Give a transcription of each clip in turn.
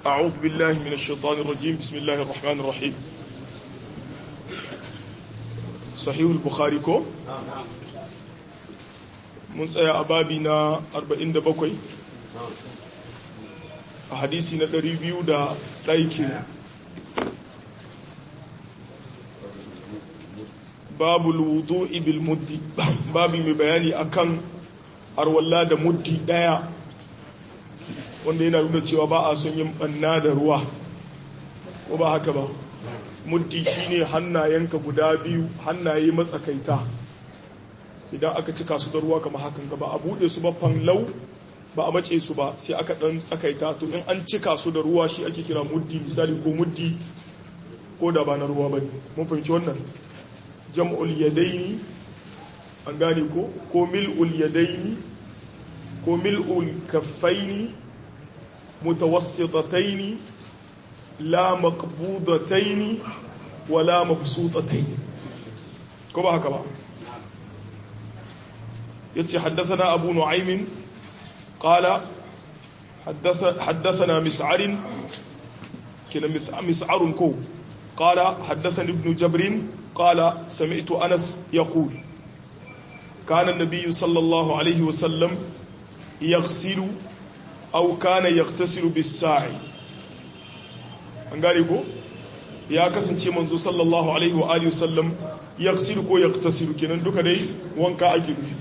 أعوذ بالله من الشيطان الرجيم بسم الله الرحمن الرحيم صحيح البخاري كو mun tsaya a babi na 47 a hadisi na 200 da ɗaiki babu wudu ibil muddi babi mai bayani akan arwalla da muddi ɗaya wanda yana nuna cewa ba a son yin ɓanna da ruwa ko ba haka ba muddi shine hannayenka guda biyu hannaye matsakaita idan aka cika su da ruwa kama hakan ba a buɗe su ba fanlau ba a mace su ba sai aka ɗan tsakaita to in an cika su da ruwa shi ake kira muddi misali ko muddi ko da ba na ruwa ba ne mun fahimci wannan jam'ul yadaini an gane ko ko mil'ul yadaini ko mil'ul kaffaini mutawassitataini la maqbudataini wala mabsutataini ko ba haka ba يتي حدثنا أبو نعيم قال حدث حدثنا مسعر كنا مسعر كو قال حدثني ابن جبر قال سمعت أنس يقول كان النبي صلى الله عليه وسلم يغسل أو كان يغتسل بالساعي أنقالي كو ya kasance manzo sallallahu alaihi wa alihi wasallam yaghsilu ko yaghtasilu kenan duka dai wanka ake nufi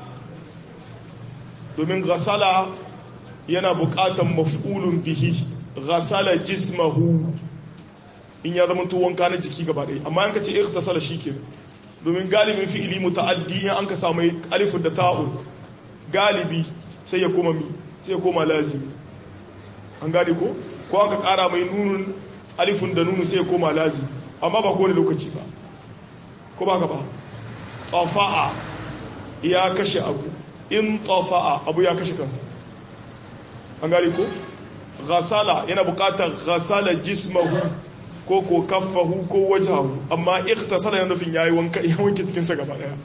domin gasala yana bukatan maf'ulun bihi gasala jismahu in ya zama wanka na jiki gaba ɗaya amma yanka ce ikhtasala shike domin galibin fi'ili muta'addi in an ka samu alifun da ta'un galibi sai ya koma mi sai ya koma lazimi an gane ko ko aka kara mai nunun alifun da nunu sai ya koma lazimi amma ba kowane lokaci ba ko ba ka ba tafa'a ya kashe abu in tafa'a abu ya kashe kansa an gari ko ghasala yana bukatar ghasala jismahu ko ko kaffahu ko wajahu amma ikhtasala yana nufin yayi wanka ya wanke cikin sa gaba daya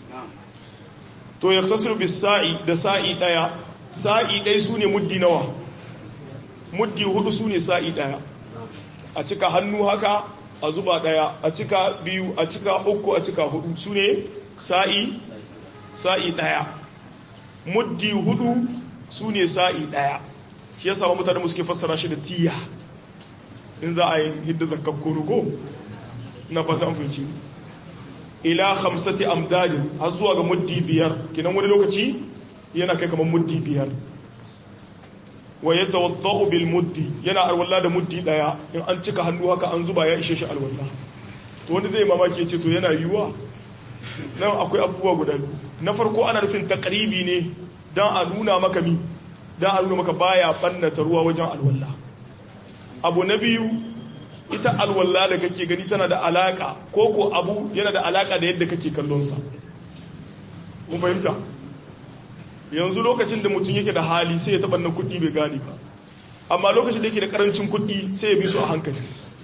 to yaktasiru bis sa'i da sa'i daya sa'i dai sune muddi nawa muddi hudu sune sa'i daya a cika hannu haka a zuba daya a cika biyu a cika uku a cika hudu sune sa'i sa'i daya muddi hudu su ne sa'i ɗaya shi ya samu mutane musuke fassara shi da tiya in za a yi hidda zakakko ko na fata amfinci ila hamsati amdadin har zuwa ga muddi biyar kinan wani lokaci yana kai kamar muddi biyar wa ya tawadda'u bil muddi yana alwala da muddi ɗaya in an cika hannu haka an zuba ya ishe shi alwala to wanda zai mamaki ya ce to yana yiwuwa nan akwai abubuwa guda biyu na farko ana nufin takribi ne don a nuna maka mi don a nuna maka baya ɓannata ruwa wajen alwalla abu na biyu ita alwalla da kake gani tana da alaka ko ko abu yana da alaka da yadda kake kallonsa mun fahimta yanzu lokacin da mutum yake da hali sai ya taɓa na kuɗi bai gane ba amma lokacin da yake da ƙarancin kuɗi sai ya bi su a hankali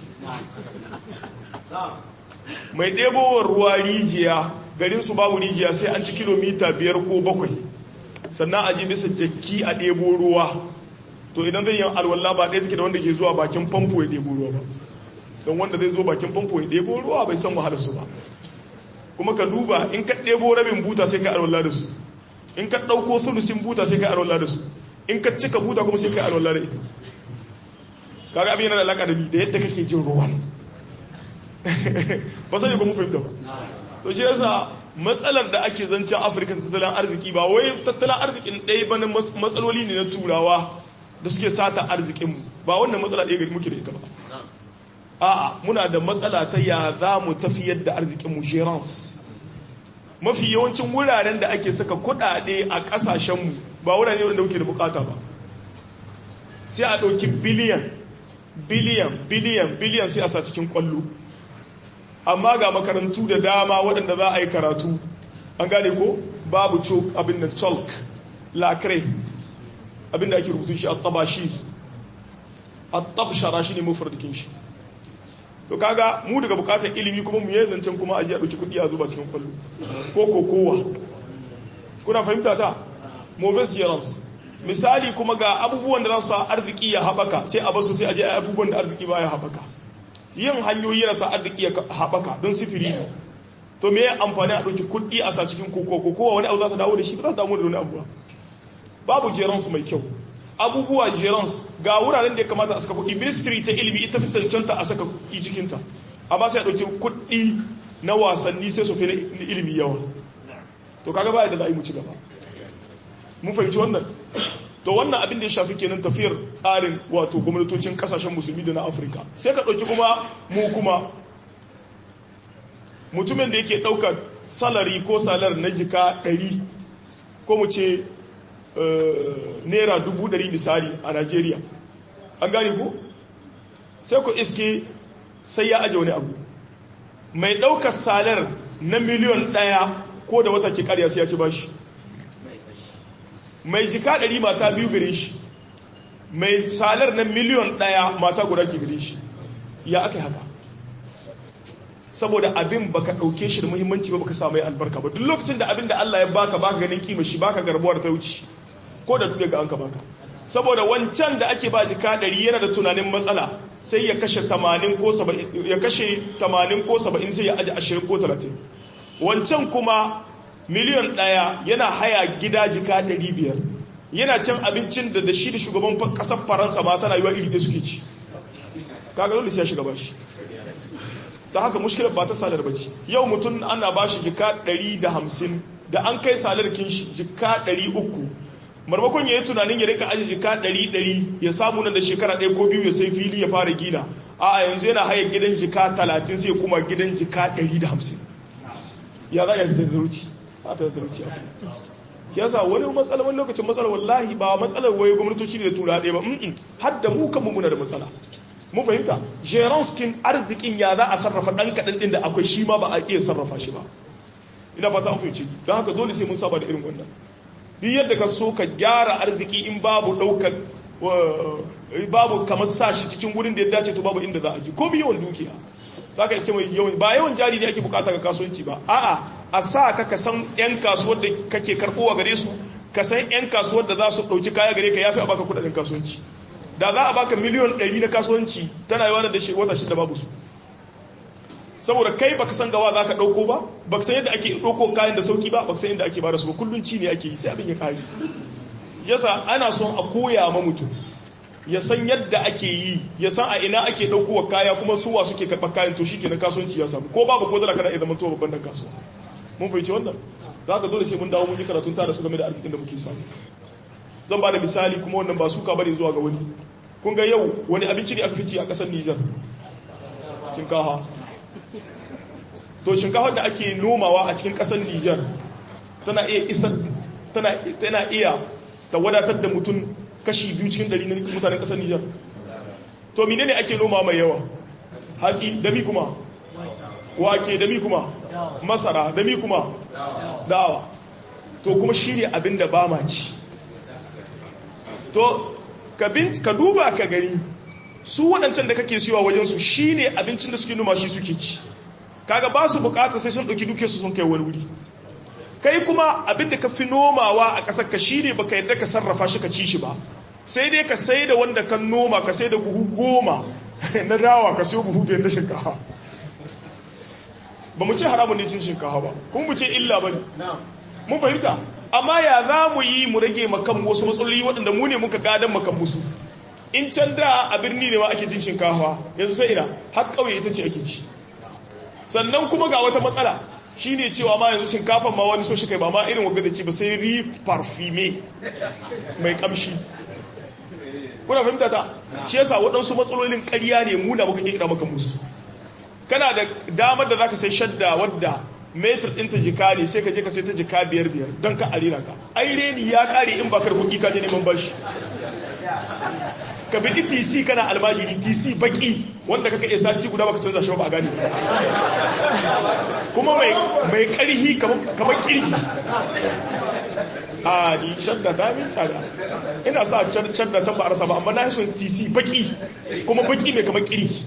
mai ɗebowar ruwa rijiya garinsu babu rijiya sai an ci kilomita biyar ko bakwai sannan a je bisa jakki a ɗebo ruwa to idan zai yi alwallah ba ɗaya suke da wanda ke zuwa bakin famfo ya ɗebo ruwa ba don wanda zai zo bakin famfo ya ɗebo ruwa bai san wahala su ba kuma ka duba in ka ɗebo rabin buta sai ka alwallah da su in ka ɗauko sulusin buta sai ka alwallah da su in ka cika buta kuma sai ka alwallah da ita kaga abin yana da alaƙa da bi da yadda kake jin ruwan ba sai ba mu fahimta ba to shi yasa matsalar da ake zancen afirka tattalin arziki ba wai tattalin arzikin ɗaya ba na matsaloli ne na turawa da suke sata arzikinmu ba wannan matsala ɗaya gari muke da ita ba a'a muna da matsala ta ya za mu tafiyar da arzikinmu gerance mafi yawancin wuraren da ake saka kuɗaɗe a ƙasashenmu ba wurare wanda muke da bukata ba sai a ɗauki biliyan biliyan biliyan biliyan sai a sa cikin ƙwallo amma ga makarantu da dama waɗanda za a yi karatu an gane ko babu cok abin da chalk lacre abin da ake rubutun shi a tabashi a tabshara shi ne mafardikin shi to kaga mu daga bukatar ilimi kuma mu yi zancen kuma ajiya ɗauki kuɗi a zuba cikin kwallo ko ko kowa kuna fahimta ta mobile gerance misali kuma ga abubuwan da za su sa arziki ya haɓaka sai a basu sai a je abubuwan da arziki ba ya haɓaka yin hanyoyi yana sa arziki ya haɓaka don sifiri ne to me amfani a ɗauki kuɗi a sa cikin koko ko wani abu za ta dawo da shi ba za ta damu da wani abuwa babu jeransu mai kyau abubuwa gerans ga wuraren da ya kamata a saka kuɗi ministry ta ilimi ita fi cancanta a saka kuɗi cikinta amma sai a ɗauki kuɗi na wasanni sai su fi na ilimi yawa to kaga ba da za a yi mu ci gaba mun fahimci wannan to wannan abin da ya shafi kenan tafiyar tsarin wato gwamnatocin kasashen musulmi da na afirka sai ka ɗauki kuma mu kuma mutumin da yake ɗaukar salari ko salar na jika ɗari ko mu ce naira dubu ɗari misali a Najeriya an gane ko sai ku iske sai ya aje wani abu mai ɗaukar salar na miliyon ɗaya ko da wata ke ƙarya sai ya ci bashi mai jika ɗari mata biyu gare shi mai salar na miliyon ɗaya mata guda ke gare shi ya aka haka saboda abin baka ɗauke shi da muhimmanci ba baka samu albarka ba duk lokacin da abin da Allah ya baka baka ganin kima shi baka garbuwar ta wuce ko da duk ga an ka baka saboda wancan da ake ba jika ɗari yana da tunanin matsala sai ya kashe 80 ko 70 ya kashe 80 ko 70 sai ya aje 20 ko 30 wancan kuma miliyon ɗaya yana haya gida jika 500 yana cin abincin da da shi da shugaban ƙasar faransa ma tana yiwa iri da suke ci kaga dole sai ya shiga bashi da haka mushkilar ba ta salar bace yau mutum ana ba shi jika 150 da an kai salar kin shi jika 300 marmakon ya yi tunanin ya rika aji jika 100 ya samu nan da shekara ɗaya ko biyu ya sai fili ya fara gina a yanzu yana haya gidan jika 30 sai kuma gidan jika 150 ya za ya fitar da ruci ba ta da ruci ya sa wani matsala wani lokacin matsala wallahi ba matsalar waye gwamnatoci ne da tura ɗaya ba har da mu kanmu muna da matsala mun fahimta jeron skin arzikin ya za a sarrafa ɗan kaɗan ɗin da akwai shi ma ba a iya sarrafa shi ba ina fata an fahimci don haka dole sai mun saba da irin wannan duk yadda ka so ka gyara arziki in babu ɗaukar babu kamar sa shi cikin wurin da ya dace to babu inda za a ji ko yawan dukiya za ka iske mai yawan ba yawan jari ne ake bukata ga kasuwanci ba a'a a sa ka ka san yan kasuwar da kake karɓowa gare su ka san yan kasuwar da za su ɗauki kaya gare ka ya fi a baka kuɗaɗen kasuwanci da za a baka miliyon 100 na kasuwanci tana yawa da wata shida babu su saboda kai baka san gawa za ka ɗauko ba baka san yadda ake ɗauko kayan da sauki ba baka san yadda ake bada su ba kullum ci ne ake yi sai abin ya kare yasa ana son a koya ma mutum ya san yadda ake yi ya san a ina ake ɗaukowa kaya kuma suwa suke karɓar kayan to shi ke na kasuwanci ya samu ko babu ko zara kana iya zama to babban dan kasuwa mun fahimci wannan za ka dole sai mun dawo mun yi karatun tare su game da arzikin da muke samu zan ba da misali kuma wannan ba suka bane zuwa ga wani kun ga yau wani abinci ne aka fici a ƙasar Nijar shinkafa to shinkafa da ake nomawa a cikin ƙasar Nijar tana iya isa tana tana iya ta wadatar da mutum kashi biyu cikin dari na mutanen ƙasar Nijar to menene ake noma mai yawa hatsi da mi kuma wake da mi kuma masara da mi kuma dawa to kuma shi ne abin da ba ma ci to ka duba ka gani su waɗancan da kake siyowa wajensu shi ne abincin da suke noma shi suke ci kaga ba su bukata sai sun ɗauki duke su sun kai wani wuri kai kuma abin da ka fi nomawa a ƙasar ka shi ne ba ka yadda ka sarrafa shi ka ci shi ba sai dai ka sai da wanda kan noma ka sai da buhu goma na dawa ka siyo buhu biyar na shinkafa ba mu ce haramun ne cin shinkafa ba kuma mu ce illa ba ne mun fahimta amma ya za mu yi mu rage makan wasu matsaloli waɗanda mu ne muka gadon makan musu in can da a birni ne ma ake cin shinkafa yanzu sai ina har ƙauye ita ce ake ci sannan kuma ga wata matsala shine cewa ma yanzu shinkafan ma wani so shi kai ba ma irin wagga da ci ba sai ri parfume mai kamshi kuna fahimta ta shi yasa waɗansu matsalolin ƙarya ne mu da muka ƙirƙira maka musu kana da damar da zaka sai shadda wadda metar ɗinta jika ne sai ka je ka sai ta jika biyar biyar don ka arira ka ai reni ya ƙare in ba kar kuɗi ka je neman bashi ka bi tc kana almajiri tc baki wanda kaka iya sati guda baka canza shi ba a gane kuma mai ƙarhi kamar ƙirki a ni shadda ta min cada ina sa shadda can ba a rasa ba amma na son tc baki kuma baki mai kamar ƙirki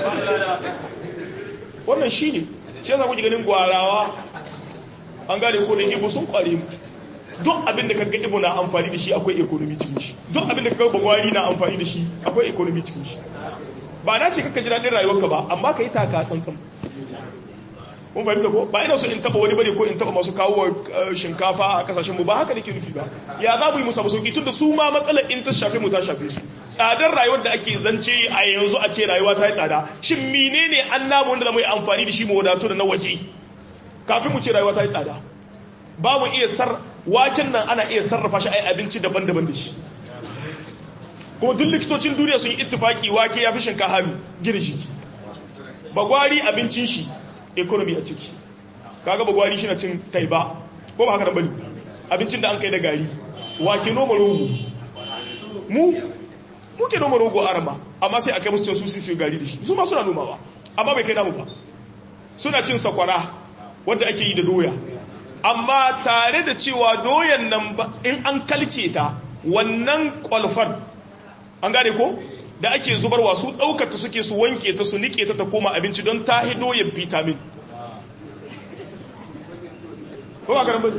wannan shi ne shi yasa kuke ganin gwarawa an gane ko da ibo sun kware mu duk abin da kaga ibo na amfani da shi akwai economy cikin shi duk abin da kaga bagwari na amfani da shi akwai economy cikin shi ba na ce kaka ji daɗin rayuwarka ba amma ka yi taka tsantsan kun fahimta ko ba ina so in taba wani bane ko in taba masu kawo shinkafa a kasashen mu ba haka nake nufi ba ya za mu yi musa sauki tun da su ma matsalar in ta shafe mu ta shafe su tsadar rayuwar da ake zance a yanzu a ce rayuwa ta yi tsada shin menene an namu wanda zamu yi amfani da shi mu wadatu da na waje kafin mu ce rayuwa ta yi tsada ba mu iya sar waken nan ana iya sarrafa shi a yi abinci daban-daban da shi kuma duk likitocin duniya sun yi ittifaki wake ya fi shinkafa gina shi bagwari abincin shi economy a ciki kaga bagwari shi na cin taiba ko ba haka nan bane abincin da an kai da gari wake noma rogo mu muke noma rogo arama amma sai a kai musu su su gari da shi su ma suna nomawa amma bai kai namu fa suna cin sakwara wanda ake yi da doya amma tare da cewa doyan nan in an kalce ta wannan kwalfan an gane ko da ake zubarwa su ɗaukata suke su wanke ta su nike ta ta koma abinci don ta hido ya vitamin ko ba karambin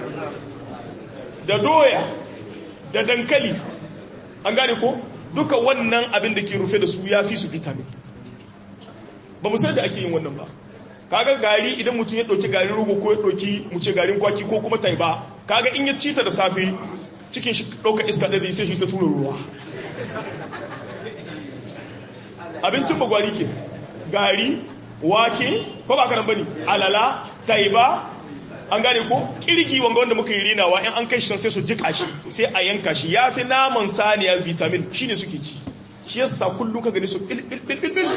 da doya da dankali an gane ko duka wannan abin da ke rufe da su ya fi su vitamin ba mu da ake yin wannan ba kaga gari idan mutum ya ɗauki garin rogo ko ya ɗauki mu ce garin kwaki ko kuma taiba kaga in ya cita da safe cikin shi ɗauka iska ɗaya sai shi ta tura ruwa abincin bagwari ke gari wake ko ba karan bane alala taiba an gane ko kirgi wanga wanda muka yi rinawa in an kai shi sai su jika shi sai a yanka shi ya fi naman saniya vitamin shine suke ci shi yasa kullum ka gani su bil bil bil bil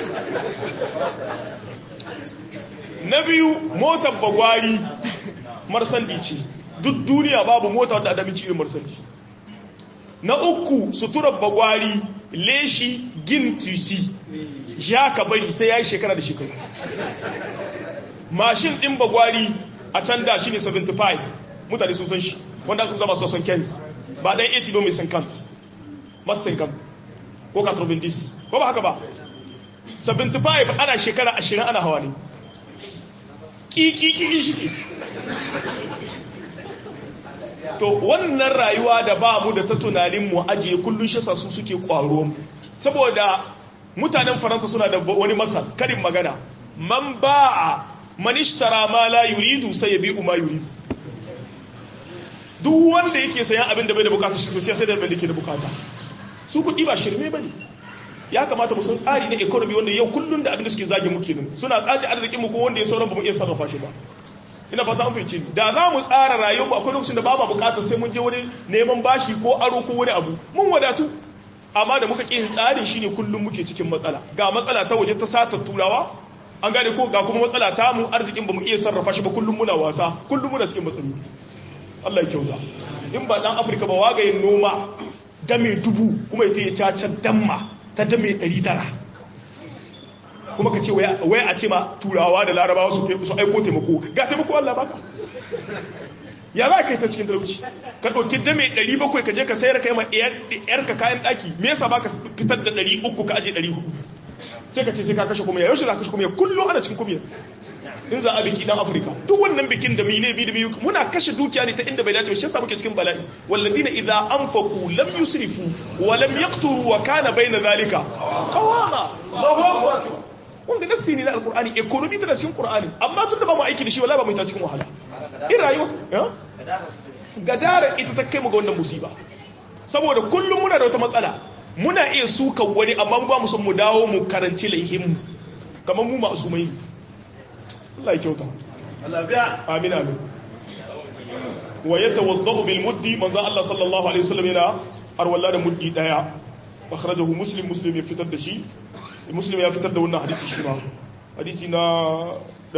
na biyu motar bagwari marsandi ce duk duniya babu mota wadda adamin cikin marsandi na uku suturar bagwari leshi gin tusi ya ka bari sai ya yi shekara da shekaru mashin ɗin bagwari a can da shi ne 75 mutane sun san shi wanda su zama sosan kens ba ɗan 80 ba mai sankant mat sankant ko 90 ko ba haka ba 75 ana shekara 20 ana hawa ne ƙiƙiƙi shi to wannan rayuwa da ba mu da ta tunanin mu ajiye kullun shi su suke kwaro saboda mutanen faransa suna da wani masa karin magana man ba'a man ishtara ma la yuridu sai ya bi'u ma yuridu duk wanda yake sayan abin da bai da bukata shi sai sai da abin da ke da bukata su kuɗi ba shirme bane ya kamata mu san tsari na economy wanda yau kullun da abin da suke zage muke nan suna tsaci arzikin mu ko wanda ya sauran ba mu iya sarrafa shi ba ina fata an fahimci da za mu tsara rayuwa akwai lokacin da ba ma bukatar sai mun je wani neman bashi ko aro ko wani abu mun wadatu amma da muka ƙin tsarin shine kullum muke cikin matsala ga matsala ta waje ta satar turawa an gane ko ga kuma matsala ta mu arzikin ba mu iya sarrafa shi ba kullum muna wasa kullum muna cikin matsaloli Allah ya kyauta in ba dan Afirka ba wagayin noma dame dubu kuma ita ya caca damma ta dame 900 kuma ka ce wai a ce ma turawa da larabawa su aiko taimako ga taimako Allah baka ya za ka yi ta cikin talauci ka ɗauki dame 700 ka je ka sayar ka yi ma ka kayan ɗaki me yasa baka fitar da 300 ka aje 400 sai ka ce sai ka kashe kuma yaushe za ka kashe kuma kullum ana cikin kuma in za a biki dan afirka duk wannan bikin da mine bi da biyu muna kashe dukiya ne ta inda bai dace ba shi yasa muke cikin bala'i walladina idza anfaqu lam yusrifu wa lam yaqturu wa kana bayna zalika qawama Allahu akbar wanda nassi ne na alkur'ani economy tana cikin qur'ani amma tunda ba mu aiki da shi wallahi ba mu ta cikin wahala in rayuwa gadara ita ta kai mu ga wannan musiba saboda kullum muna da wata matsala muna iya suka wani amma ba mu son mu dawo mu karanci laihin mu kamar mu ma'asumai Allah ya kyauta Allah biya amin amin wa yatawaddau bil muddi manzo Allah sallallahu alaihi wasallam yana arwalla da muddi daya akhrajahu muslim muslim ya fitar da shi muslim ya fitar da wannan hadisi shi ma hadisi na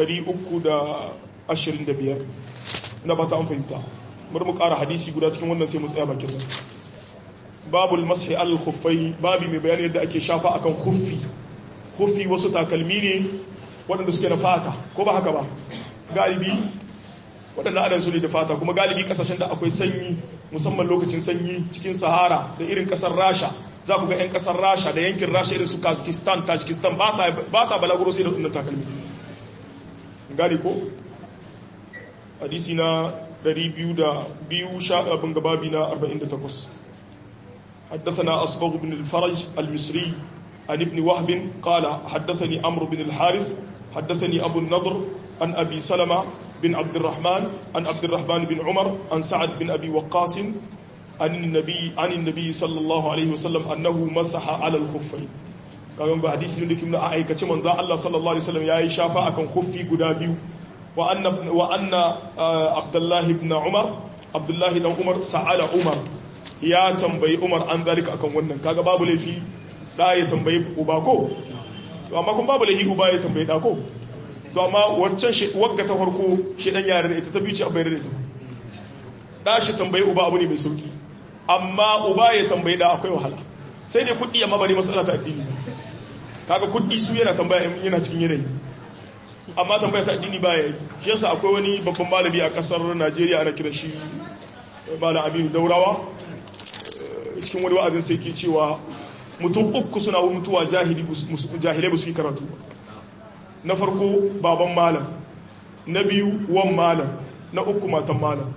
325 ina ba ta an fahimta bari mu ƙara hadisi guda cikin wannan sai mu tsaya bakin nan babul mashi al khuffai babi mai bayani yadda ake shafa akan khuffi khuffi wasu takalmi ne waɗanda suke na fata ko ba haka ba galibi waɗanda adan su ne da fata kuma galibi ƙasashen da akwai sanyi musamman lokacin sanyi cikin sahara da irin ƙasar rasha za ku ga 'yan kasar rasha da yankin rasha irin su kazakhstan tajikistan ba sa balaguro sai da tunan takalmi gani ko hadisi na 202 sha abin gababi na 48 حدثنا أصبغ بن الفرج المصري عن ابن وهب قال حدثني عمرو بن الحارث حدثني أبو النضر عن أبي سلمة بن عبد الرحمن عن عبد الرحمن بن عمر عن سعد بن أبي وقاص عن النبي عن النبي صلى الله عليه وسلم أنه مسح على الخفين kagan ba hadisi ne kuma a aikace manzo Allah sallallahu alaihi wasallam yayi shafa akan khuffi guda biyu wa anna wa anna Abdullah ibn Umar Abdullah dan Umar sa'ala Umar ya tambayi Umar an zalika akan wannan kaga babu laifi da ya tambayi uba ko to amma kun babu laifi uba ya tambayi da ko to amma waccan shi wagga ta farko shi dan yare da ita ta biyu ce abai da ita da shi tambayi uba abu ne mai sauki amma uba ya tambayi da akwai wahala sai dai kuɗi amma bari matsala ta addini kaga kuɗi su yana tambaya yana cikin yanayi amma tambaya ta addini baya yi shi yasa akwai wani babban malami a kasar Najeriya ana kiran shi malam Aminu Daurawa cikin wani wa'azin sai ke cewa mutum uku suna mutuwa jahili jahilai ba su yi karatu na farko baban malam na biyu wan malam na uku matan malam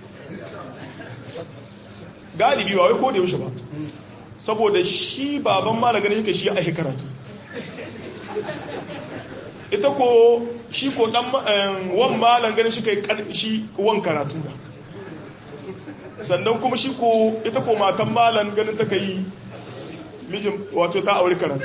galibi ba wai ko da yaushe ba saboda shi baban malam ganin shi shi a karatu ita ko shi ko dan wan malam ganin shi kai shi wan karatu da sannan kuma shi ko ita ko matan malam ganin ta kai mijin wato ta aure karatu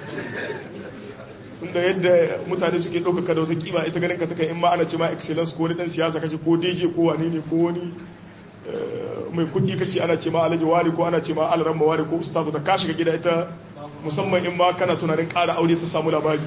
inda yadda mutane suke ɗaukaka da wata kima ita ganin ka ta kai in ma ana ce ma excellence ko wani ɗan siyasa kake ko deje ko wane ne ko wani mai kuɗi kake ana ce ma alhaji wari ko ana ce ma alaramma wari ko ustazu da ka shiga gida ita musamman in ma kana tunanin ƙara aure ta samu labari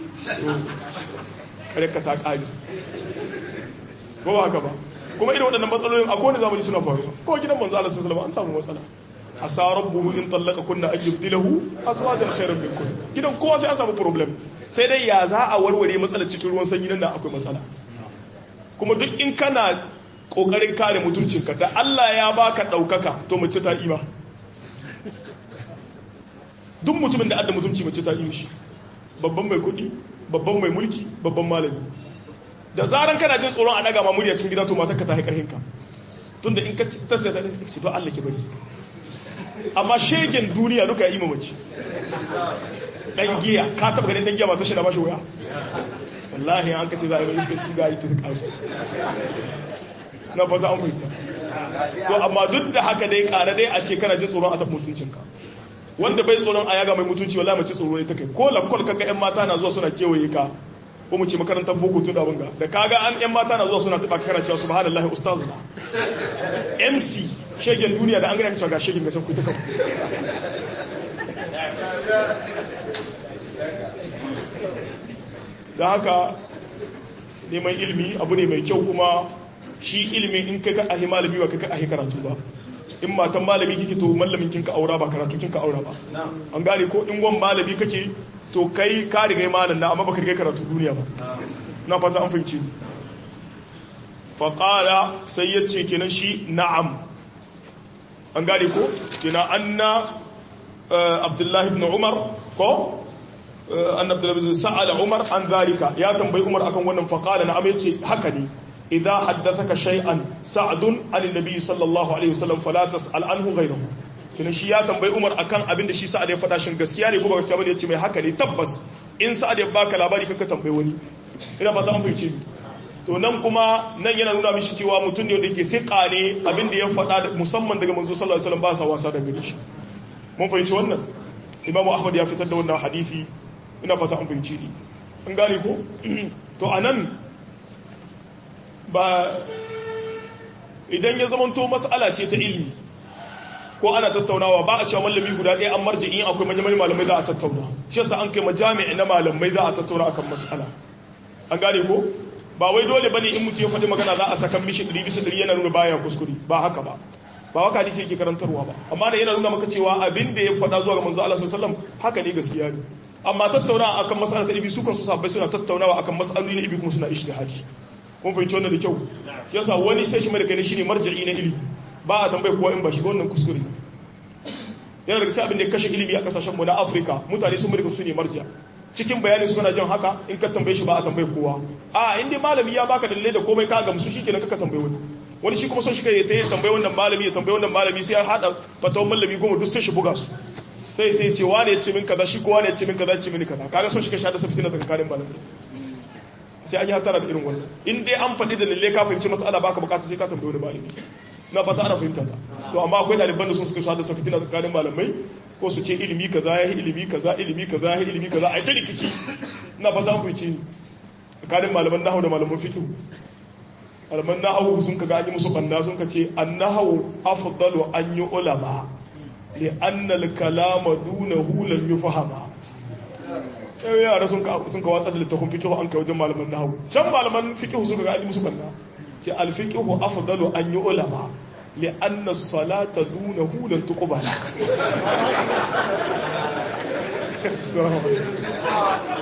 kare ka ta ƙari ko ba haka ba kuma irin waɗannan matsalolin a kowane zamani suna faruwa ko gidan manzo Allah sallallahu alaihi wasallam an samu matsala asa rabbuhu in tallaka kunna an yubdilahu azwajan khairan min kun gidan kowa sai an samu problem sai dai ya za a warware matsalar cikin ruwan sanyi nan akwai matsala kuma duk in kana kokarin kare mutuncinka da Allah ya baka daukaka to mace ta ima duk mutumin da adda mutunci mace ta ima shi babban mai kudi babban mai mulki babban malami da zaran kana jin tsoron a daga ma murya cikin gida to matarka ta haikar hinka tunda in ka tasiri da ce to Allah ke bari amma shegen duniya duka yi mamaci dan giya ka taba ganin dan giya mata shi na bashi wuya wallahi an kace za a yi iskanci ga yi ta kaji na fata an fahimta to amma duk da haka dai kare dai a ce kana jin tsoron a tafi mutuncinka wanda bai tsoron a yaga mai mutunci wallahi mace tsoro ne ta kai ko lakkol kaga yan mata na zuwa suna kewaye ka ko mu ce makarantar boko tun da bunga da kaga an yan mata na zuwa suna taba kana cewa subhanallahi ustazu MC shegen duniya da an gani cewa ga shegen gashin ku ta kan da haka neman ilimi abu ne mai kyau kuma shi ilimi in kai ka ahi malami ba kai ka ahi karatu ba in matan malami kike to mallamin kinka aura ba karatu kinka aura ba an gane ko in wan malami kake to kai ka riga malam na amma baka riga karatu duniya ba na fata an fahimci fa qala sai yace kenan shi na'am an gane ko kenan anna abdullahi ibn umar ko an abdullahi ibn sa'ala umar an zalika ya tambayi umar akan wannan fa qala na'am yace haka ne idza haddathaka shay'an sa'dun an annabi sallallahu alaihi wasallam fala tas'al anhu ghayruhu kina shi ya tambayi Umar akan abin da shi Sa'ad ya faɗa shin gaskiya ne ko ba gaskiya bane yace mai haka ne tabbas in Sa'ad ya baka labari kanka tambayi wani ina ba za mu fice to nan kuma nan yana nuna mishi cewa mutum ne wanda yake thiqa ne abin da ya faɗa musamman daga manzo sallallahu alaihi wasallam ba sa wasa da gare shi mun fahimci wannan Imam Ahmad ya fitar da wannan hadisi ina fata an fahimci ni an gane ko to anan ba idan ya zamanto mas'ala ce ta ilmi ko ana tattaunawa ba a cewa mallami guda ɗaya an marji in akwai manyan malamai za a tattauna shi yasa an kai majami'i na malamai za a tattauna akan mas'ala an gane ko ba wai dole bane in mutum ya faɗi magana za a saka mishi ɗari bisa ɗari yana nuna baya kuskure ba haka ba ba waka hadisi yake karantarwa ba amma da yana nuna maka cewa abin da ya faɗa zuwa ga manzo Allah sallallahu alaihi wasallam haka ne gaskiya ne amma tattaunawa akan mas'ala ta ibi su kan su sabbai suna tattaunawa akan mas'aloli na ibi kuma suna ishtihadi mun fahimci wannan da kyau yasa wani sai shi mai da kai shine marja'i na ilimi ba a tambayi kowa in ba shi ba wannan kuskure yana daga cikin abin da ya kashe ilimi a kasashen mu na Afirka mutane sun murka su ne marja cikin bayanin suna jin haka in ka tambaye shi ba a tambayi kowa a in dai malami ya baka dalilai da komai ka gamsu shikenan kaka tambayi wani wani shi kuma son shi kai ya tayi tambayi wannan malami ya tambayi wannan malami sai ya hada fatawan malami goma duk sai shi buga su sai ya ce wane ya ce min kaza shi ko wane ya ce min kaza ce min kaza kaga son shi kai shada sa fitina tsakanin malamai sai an yi hatara da irin wannan in dai an faɗi da lalle ka fahimci mas'ala baka bukata sai ka tambayi wani malami na fata ana fahimta ta to amma akwai ɗaliban da sun suka shada sa fitina tsakanin malamai ko su ce ilimi kaza ya yi ilimi kaza ilimi kaza ya yi ilimi kaza a yi ta rikici na fata an fahimci tsakanin malaman nahawu da malaman fiqh malaman nahawu sun kaga an yi musu banna sun ka ce annahu afdalu an yi ulama li anna al kalama dunahu lam yufhama yau yara sun ka sun ka watsa da littafin fiqh an kai wajen malaman nahawu can malaman fiqh sun kaga an yi musu banna ce al fiqh afdalu an yi ulama li anna as-salata dunahu lan tuqbala